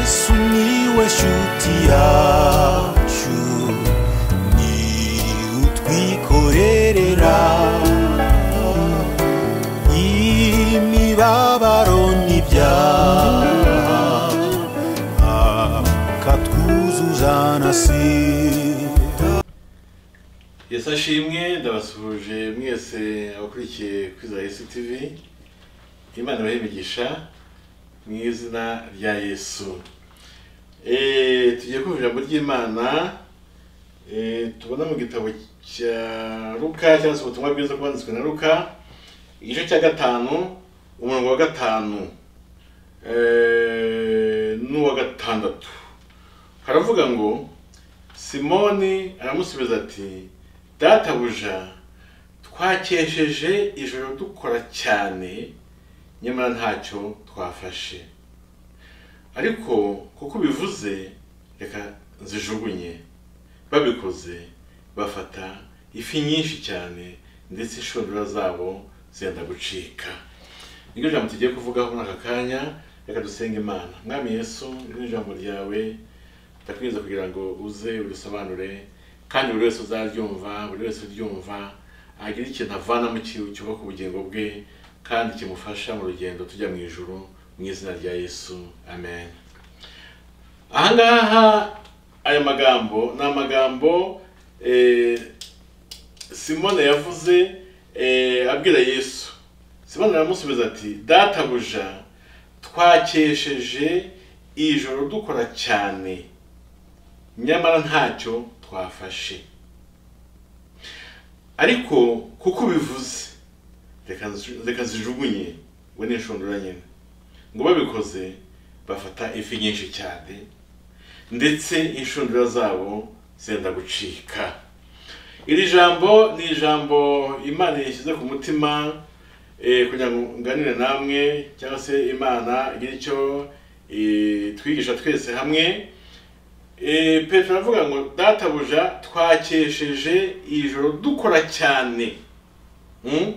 Sumiłeś utiaciu Ni utwikorerera Imibabaro n'ibyaha Akatwuzuza na sida yesu ashimwe ndabasuhuje mwese abakurikiye kuri za yesu tivi imana ibahe imigisha mu izina rya yesu Eh, tugiye kumva ijambo ry'imana eh, tubona mu gitabo cya ruka cyangwa se ubutumwa bwiza bwanditswe na ruka igice cya gatanu umurongo wa gatanu eh, n'uwa gatandatu haravuga ngo simoni aramusubiza ati databuja twakesheje ijoro dukora cyane nyamara ntacyo twafashe ariko kuko ubivuze reka nzijugunye babikoze bafata ifi nyinshi cyane ndetse inshundura zabo zenda gucika niryo jambo tugiye kuvugaho muri aka kanya reka dusenge imana mwami yesu iri ni ijambo ryawe ndakwiriza kugira ngo uze urisobanure kandi buri wese uzaryumva buri wese uryumva agira ikintu avanamo ki- cyubaka ubugingo bwe kandi kimufasha mu rugendo tujya mu ijuru mu izina rya yesu amen ahangaha aya magambo ni amagambo eh, simone yavuze eh, abwira yesu simone aramusubiza ati databuja twakesheje ijoro dukora cyane nyamara ntacyo twafashe ariko kuko ubivuze reka nzi- reka zijugunye we n'inshundura nyine ngo babikoze bafata ifi nyinshi cyane ndetse inshundura zabo zenda gucika iri jambo ni ijambo imana yashyize ku mutima eh, kugira ngo nganire namwe cyangwa se imana igire icyo eh, twigisha twese hamwe Eh, petero aravuga ngo databuja twakesheje ijoro dukora cyane Mm?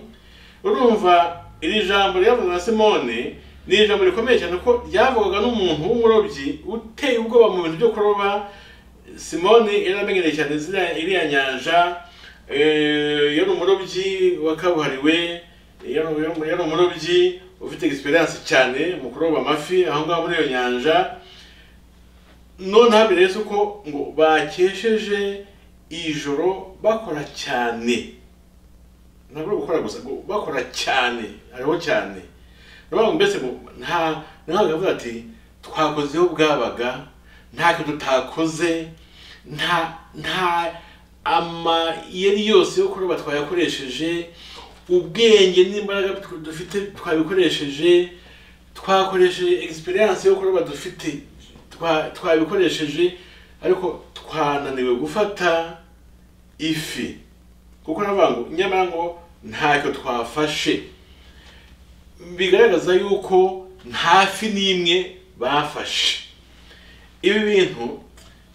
urumva iri jambo ryavuzwe na simone ni ijambo rikomeye cyane kuko ryavugaga n'umuntu w'umurobyi uteye ubwoba mu bintu byo kuroba simone yari amenyereye cyane ziriya- iriya nyanja eh, yari umurobyi wakabuhariwe yari yari umurobyi ufite experience cyane mu kuroba amafi aho ngaho muri iyo nyanja noneho bireze uko ngo bakesheje ijoro bakora cyane ntabwo ari gukora gusa ngo bakora cyane hariho cyane niyo mbese ngo nta ntabwo avuga ati twakoze aho bwabaga ntacyo tutakoze nta nta amayeri yose yo kuroba twayakoresheje ubwenge n'imbaraga tw- dufite twabikoresheje twakoresheje experience yo kuroba dufite twa- twabikoresheje ariko twananiwe gufata ifi kuko navuga ngo nyamara ngo ntacyo twafashe bigaragaza yuko nta fi n'imwe bafashe ibi bintu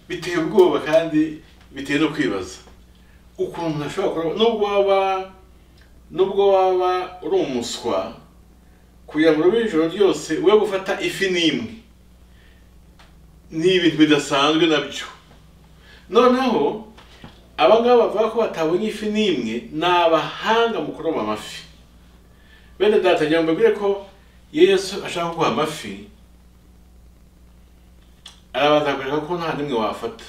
biteye ubwoba kandi biteye no kwibaza ukuntu umuntu ashobora kuroba nubwo waba nubwo waba uri umuswa kugira ngo ube ijoro ryose we gufata ifi n'imwe ni ibintu bidasanzwe nabyo noneho aba ngaba bavuga ko batabonye ifi n'imwe ni abahanga mu kuroba amafi bene data ngira ngo mbabwire ko iyo yesu ashaka kuguha amafi arabanza akakwereka ko nta n'imwe wafata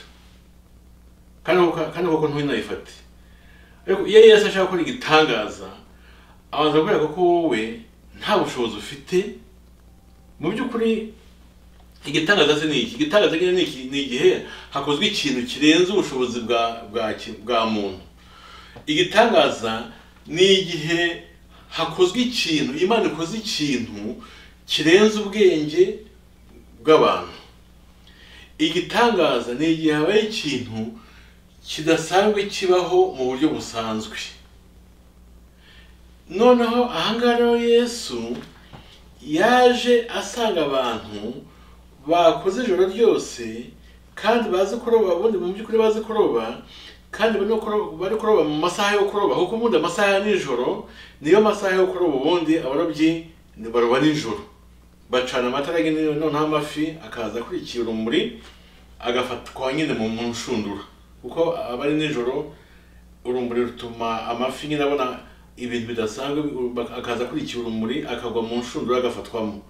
kandi koko- kandi koko ntuyinayifate ariko iyo yesu ashaka gukora igitangaza abanza akakwereka ko wowe nta bushobozi ufite mu by'ukuri igitangaza se ni iki igitangaza nyine ni iki ni igihe hakozwe ikintu kirenze ubushobozi bwa bwa ki- bwa muntu igitangaza ni igihe hakozwe ikintu imana ikoze ikintu kirenze ubwenge bw'abantu igitangaza ni igihe habaye ikintu kidasanzwe kibaho mu buryo busanzwe noneho ahangaha rero yesu yaje asanga abantu bakoze ijoro ryose kandi bazi kuroba ubundi mu by'ukuri bazi kuroba kandi bari no kuroba- bari kuroba mu masaha yo kuroba kuko ubundi amasaha ya nijoro niyo masaha yo kuroba ubundi abarobyi ni- baroba nijoro bacana amatara agenewe noneho amafi akaza akurikiye urumuri agafatwa nyine mu mu nshundura kuko aba ari nijoro urumuri rutuma amafi nyine abona ibintu bidasanzwe bak- akaza akurikiye urumuri akagwa mu nshundura agafatwamo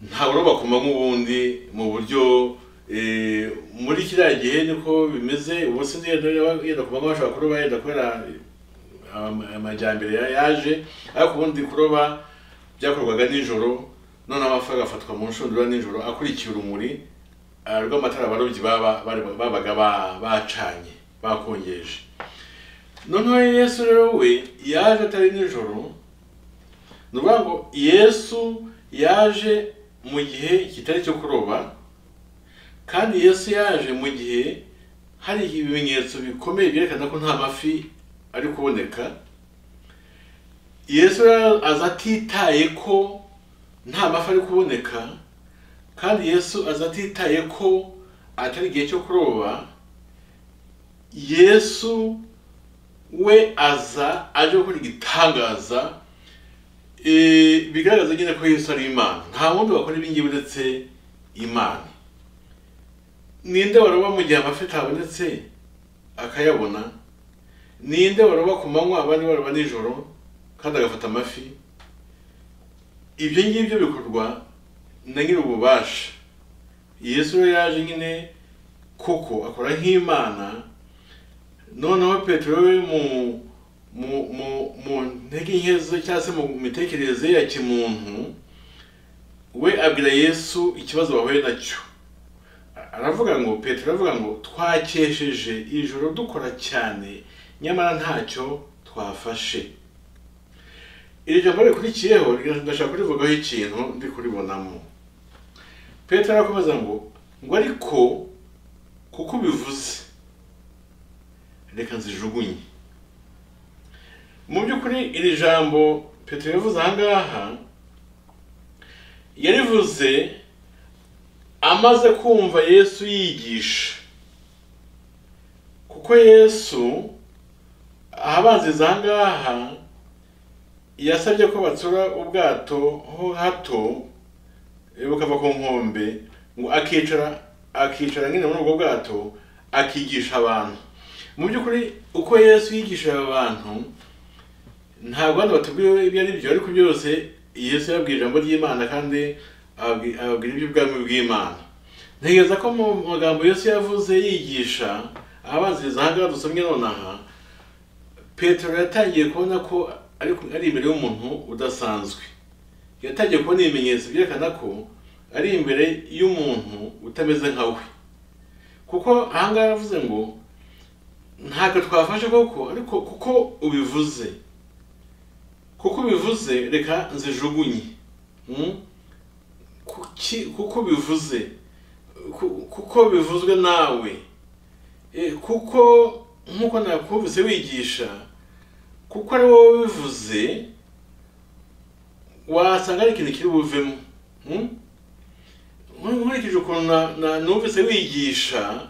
nta buroba ku manywa ubundi mu buryo eh, muri kiriya gihe niko bimeze ubu sinzi yenda yenda ku manywa bashobora kuroba yenda kubera ama- amajyambere ya- yaje ariko ubundi kuroba byakorwaga nijoro noneho amafi agafatwa mu nshundura nijoro akurikiye urumuri ah, rw'amatara abarobyi baba- bari- babaga ba- bacanye bakongeje noneho yesu rero we yaje atari nijoro ni ukuvuga ngo yesu yaje mu gihe kitari icyo kuroba kandi yesu yaje mu gihe hari ibimenyetso bikomeye byerekana ko nta mafi ari kuboneka yesu rero aza atitaye ko nta mafi ari kuboneka kandi yesu aza atitaye ko atari igihe cyo kuroba yesu we aza aje gukora igitangaza Eh, bigaragaza nyine ko yesu ari imana nta wundi wakora ibingibi uretse imana ninde waroba mu gihe amafi atabonetse akayabona ninde waroba ku manywa abandi baroba nijoro kandi agafata amafi ibyo ngibyo bikorwa na nyiri ububasha yesu we yaje nyine kuko akora nk'imana noneho petero we mu mu mu mu ntege nke ze cyangwa se mu mitekerereze ye ya kimuntu we abwira yesu ikibazo bahuye nacyo aravuga ngo petero aravuga ngo twakesheje ijoro dukora cyane nyamara ntacyo twafashe iri jambo rikurikiyeho ndashaka kurivugaho ikintu ndi kuribonamo petero arakomeza ngo ngo ariko kuko ubivuze reka nzijugunye mu by'ukuri iri jambo petero yavuze aha ngaha yarivuze amaze kumva yesu yigisha kuko yesu ahabanziza aha ngaha yasabye ko batsura ubwato ho hato eh, bukava ku nkombe ngo akicara akicara nyine muri ubwo bwato akigisha abantu mu by'ukuri uko yesu yigishaga abantu ntabwo hano batubwiwe ibyo ari byo ariko byose yesu yababwira ijambo ry'imana kandi ababwi- ababwira iby'ubwami bw'imana ntegereza ko mu magambo yesu yavuze yigisha abanziriza aha ngaha dusomye nonaha petero yatangiye kubona ko ari ari imbere y'umuntu udasanzwe yatangiye kubona ibimenyetso byerekana ko ari imbere y'umuntu utameze nka we kuko aha ngaha yavuze ngo ntabwo twafashe koko ariko kuko ubivuze kuko bivuze reka nzijugunye Mm? Kuki- kuko bivuze Ku- kuko bivuzwe nawe E, kuko nk'uko nakumvise wigisha kuko ari wowe bivuze wasanga ari ikintu kiri buvemo Mm? Nkur- nkurikije ukuntu na- na- numvise wigisha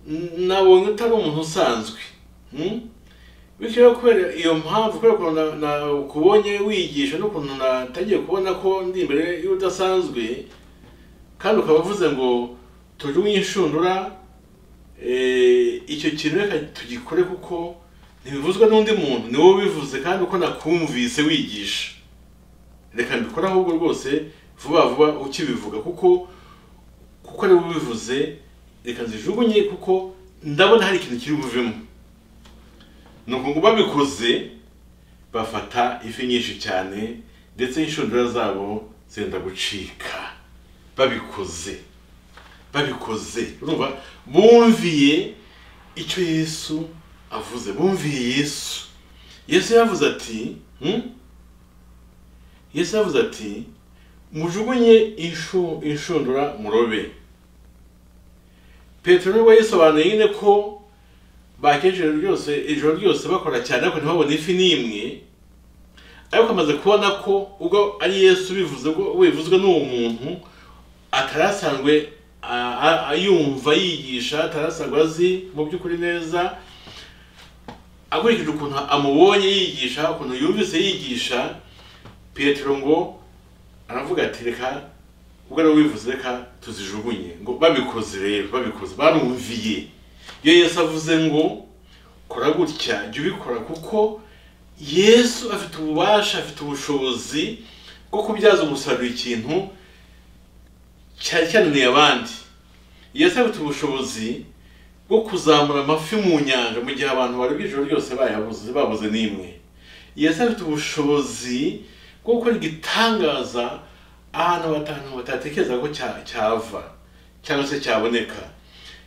n- nabonye utari umuntu usanzwe Mm? bityo rero kubera iyo mpamvu kubera ukuntu na- nakubonye wigisha n'ukuntu natangiye kubona ko ndi imbere y'udasanzwe kandi ukaba uvuze ngo tujugunye inshundura eh, icyo kintu reka tugikore kuko ntibivuzwe n'undi muntu ni wowe ubivuze kandi uko nakumvise wigisha reka mbikore ahubwo rwose vuba vuba ukibivuga kuko kuko ari wowe ubivuze reka nzijugunye kuko ndabona hari ikintu kiri buvemo nuko ngo babikoze bafata ifi nyinshi cyane ndetse inshundura zabo zenda gucika babikoze babikoze urumva bumviye icyo yesu avuze bumviye yesu yesu yavuze ati "Hmm?" yesu yavuze ati mujugunye inshu- inshundura murobe petero we yisobanuye nyine ko bakesheje ryose ijoro ryose bakora cyane ariko ntibabone ifi n'imwe ariko amaze kubona ko ubwo ari yesu bivuze ubwo bivuzwe n'uwo muntu atarasanzwe a- a- ayumva yigisha atarasanzwe azi mu by'ukuri neza akurikije ukuntu amubonye yigisha ukuntu yumvise yigisha petero ngo aravuga ati reka ubwo ariwe wivuze reka tuzijugunye ngo babikoze rero babikoze barumviye iyo yesu avuze ngo kora gutya jya ubikora kuko yesu afite ububasha afite ubushobozi bwo kubyaza umusaruro ikintu cyari cyananiye abandi yesu afite ubushobozi bwo kuzamura amafi mu nyanja mu gihe abantu bari ijoro ryose bayabuze babuze n'imwe yesu afite ubushobozi bwo gukora igitangaza ahantu batanu batatekereza ko cya- cyava cyangwa se cyaboneka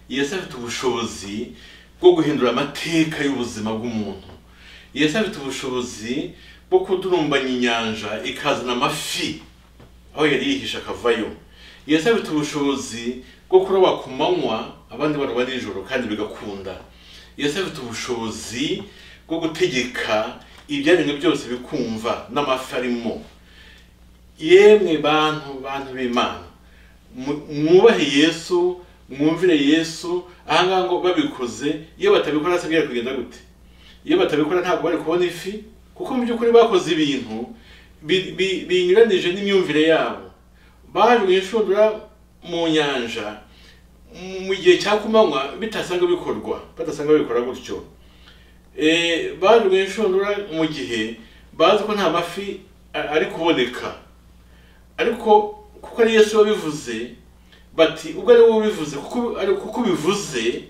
yesu afite ubushobozi bwo guhindura amateka y'ubuzima bw'umuntu yesu afite ubushobozi bwo kudurumbanya inyanja ikazana amafi aho yari yihishe akavayo yesu afite ubushobozi bwo kuroba ku manywa abandi baroba nijoro kandi bigakunda yesu afite ubushobozi bwo gutegeka ibyaremwe byose bikumva n'amafi arimo yemwe bantu bantu b'imana mu- mwubahe yesu mwumvire yesu ahangaha ngo babikoze iyo batabikora se byari kugenda gute iyo batabikora ntabwo bari kubona ifi kuko mu by'ukuri bakoze ibintu bi- bi- binyuranije n'imyumvire yabo baje mu inshundura mu nyanja mu gihe cya kumanywa bitasanga bikorwa badasanga babikora gutyo Eh, baje mu inshundura mu gihe bazi ko nta mafi a- ari kuboneka ariko kuko ari yesu wabivuze bati ubwo ari wowe ubivuze kuko ari kuko ubivuze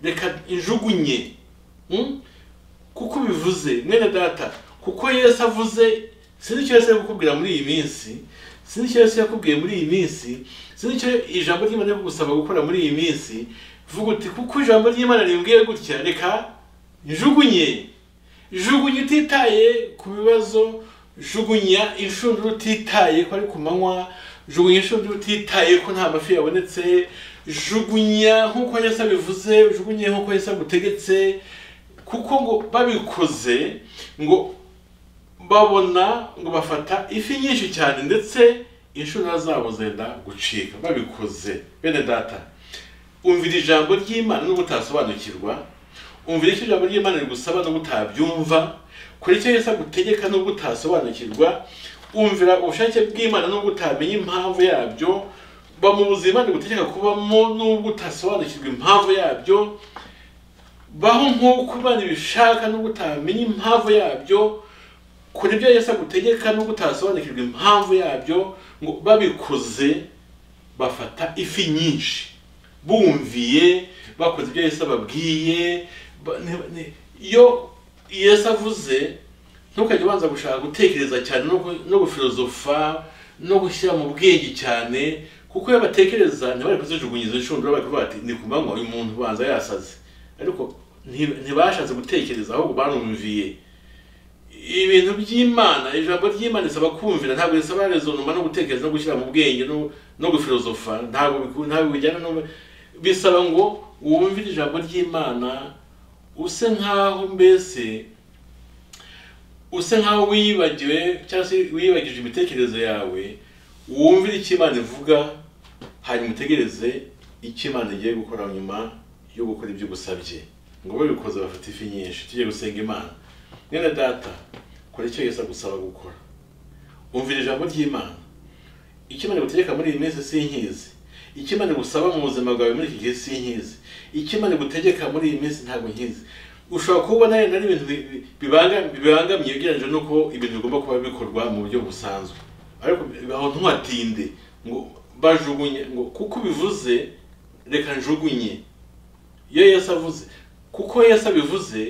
reka injugunye Hmm? kuko ubivuze mwene data kuko yesu avuze sinzi icyo yesu yakubwira muri iyi minsi sinzi icyo yesu yakubwiye muri iyi minsi sinzi icyo ijambo ry'imana riri kugusaba gukora muri iyi minsi vuga uti kuko ijambo ry'imana rimbwiye gutya reka njugunye jugunya utitaye ku bibazo jugunya inshundura utitaye ko ari ku manywa jugunya inshundura utitaye ko nta mafi yabonetse jugunya nk'uko yesu abivuze jugunye nk'uko yesu agutegetse kuko ngo babikoze ngo babona ngo bafata ifi nyinshi cyane ndetse inshundura zabo zenda gucika babikoze bene data umvira ijambo ry'imana nubwo utasobanukirwa umvira icyo ijambo ry'imana rigusaba nubwo utabyumva kora icyo yesu agutegeka nubwo utasobanukirwa umvira ubushake bw'imana nubwo utamenya impamvu yabyo bamubuza imana igutegeka kubamo nubwo utasobanukirwa impamvu yabyo baho nk'uko imana ibishaka nubwo utamenya impamvu yabyo kora ibyo yesu agutegeka nubwo utasobanukirwa impamvu yabyo ngo babikoze bafata ifi nyinshi bumviye bakoze ibyo yesu ababwiye ba- ne- ne- iyo yesu avuze ntukajya ubanza gushaka gutekereza cyane no gu- no gufilozofa no gushyira mu bwenge cyane kuko iyo batekereza ntibari kuzijugunyiza inshundura bari kuvuga bati ni ku manywa uyu muntu ubanza yasaze ariko nti- ntibashatse gutekereza ahubwo barumviye ibintu by'imana ijambo ry'imana risaba kumvira ntabwo risaba rezonoma no gutekereza no gushyira mu bwenge no, no gufilozofa ntabwo biku- ntabwo bijyana no bisaba ngo wumvire ijambo ry'imana use nkaho mbese use nkaho wibagiwe cyangwa se wibagije imitekererzo yawe wumvire icyo imana ivuga hanyuma utegereze icyo imana igiye gukora nyuma yo gukora ibyo ugusabye ngo babikoze bafite ifi nyinshi tujye gusenga imana mwene data kora icyo yesu agusaba gukora umvira ijambo ry'imana icyo imana igutegeka muri iyi minsi sinkizi icyo imana igusaba mu buzima bwawe muri iki gihe sinkizi icyo imana igutegeka muri iyi minsi ntabwo nkizi ushobora kubona yenda ari ibintu bi- bi- bibanga- bibangamiye ugereranyije n'uko ibintu bigomba kuba bikorwa mu buryo busanzwe ariko aho ntuhatinde ngo bajugunye ngo kuko ubivuze reka njugunye iyo yesu avuze kuko yesu abivuze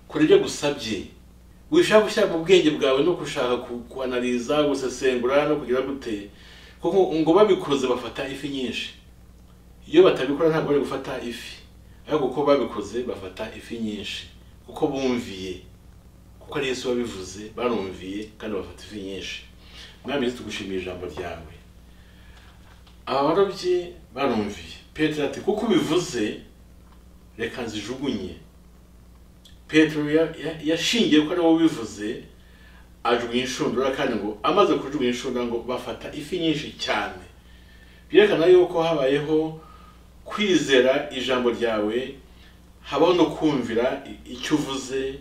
kora ibyo agusabye wishaka gushyira mu bwenge bwawe no gushaka ku- kuanaliza gusesengura no kugira gute kuko ngo babikoze bafata ifi nyinshi iyo batabikora ntabwo bari gufata ifi ariko kuko babikoze bafata ifi nyinshi kuko bumviye kuko ari yesu wabivuze barumviye kandi bafata ifi nyinshi mwami yesu tugushimiye ijambo ryawe abarobyi barumviye petero ati kuko ubivuze reka nzijugunye petero ya- ya- yashingiye ko ari wowe ubivuze ajugunya inshundura kandi ngo amaze kujugunya inshundura ngo bafata ifi nyinshi cyane byerekana yuko habayeho kwizera ijambo ryawe habaho no kumvira i- icyo uvuze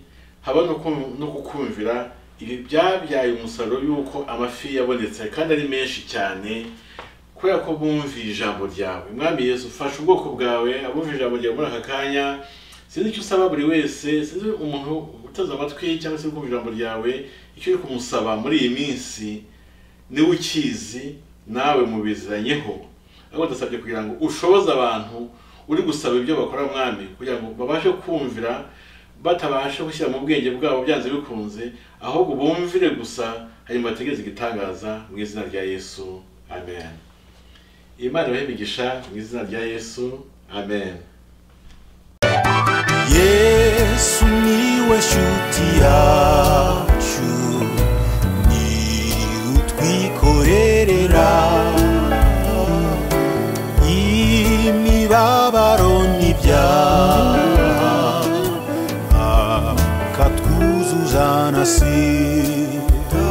habaho no kum- no kukumvira ibi byabyaye umusaruro y'uko amafi yabonetse kandi ari menshi cyane kubera ko bumviye ijambo ryawe mwami yesu ufasha ubwoko bwawe abumva ijambo ryawe muri aka kanya sinzi icyo usaba buri wese sinzi umuntu uteze amatwi cyangwa se uri kumva ijambo ryawe icyo uri kumusaba muri iyi minsi niwe ukizi nawe mubizanyeho ariko ndasabye kugira ngo ushoboze abantu uri gusaba ibyo bakora mwami kugira ngo babashe kumvira batabasha gushyira mu bwenge bwabo byanze bikunze ahubwo bumvire gusa hanyuma bategereze igitangaza mu izina rya yesu amen imana ibahe imigisha mu izina rya yesu amen yesu niwe shuti yacu ni utwikorerera imibabaro n'ibyaha akatwuzuza na si